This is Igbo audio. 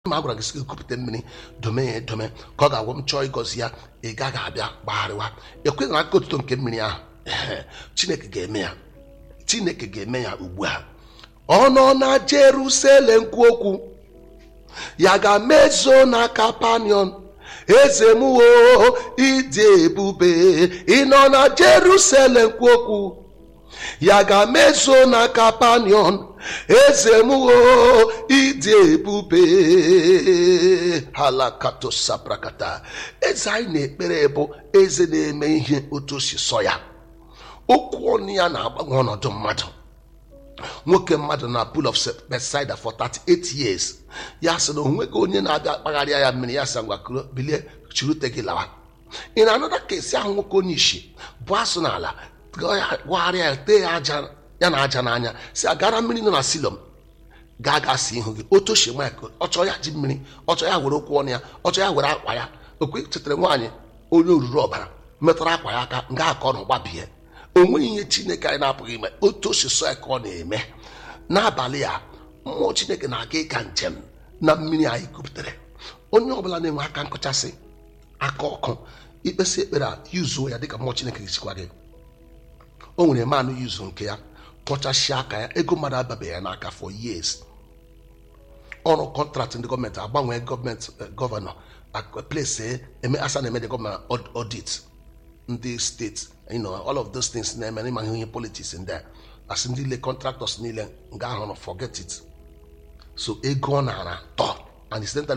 ma a gwara gị sị gị kupụta mmiri dome ya edome ka ọ ga-agwa m chọọ ịgọzi ya ị gaghị abịa gbagharịwa ekweghị aka otuto nke mmiri ahụ Ehe, chineke ga-eme ya chineke ga-eme ya ugbu a ọ nọ na jerusalem kwu okwu ya ga-mezo na kapanion eze m o ịdị ebube ị nọ na jerusalem kwu okwu ya ga-mezo na kapanion eze m o ịdị ebube halakatosaprakata eze anyị na-ekpere bụ eze na-eme ihe otu o si sọ ya okwu ọnụ ya na-agbanwe ọnọdụ mmadụ nwoke mmadụ na pool of Bethesda for 38 years ya sị na onweghị onye na-abịa akpagharịa ya mmiri ya sị ngwa kuro bilie chirute gị lawa ị na-anụta ka esi ahụ nwoke onye isi bụ asụ n'ala gwagharịa ya tee ya aja ya na aja n'anya si agara mmiri nọ na silom gaa gaa si ihu gị otu oshi nwa ya ọ chọọ ya ji mmiri ọ chọọ ya were okwu ọnụ ya ọ chọọ ya were akwa ya okwe chetara nwaanyị onye oruru ọbara metụrụ akwa ya aka nga aka ọ nọ gbabie o nweghị ihe chineke anyị na-apụghị ime otu o si sọ ya ka ọ na-eme n'abalị a mmụọ chineke na-aga ịga njem na mmiri anyị kupụtara onye ọbụla na-enwe aka nkụchasị aka ọkụ ikpesi ekpere a yuzuo ya dịka mmụọ chineke ga-esikwa gị o nwere manụ yuzu nke ya kpọchasịa aka ya ego mmadụ ababeghị ya n'aka for years ọrụ kọntraktị ndị gọọmenti agbanwee gọọmenti gọvanọ place eme asa na-eme dị gọọmenti audit ndị steeti you know all of those things na-eme n'ịma ihe politics ndị a asị ndị ile contractors niile nga ahụ forget it so ego ọ nara tọ and incidentally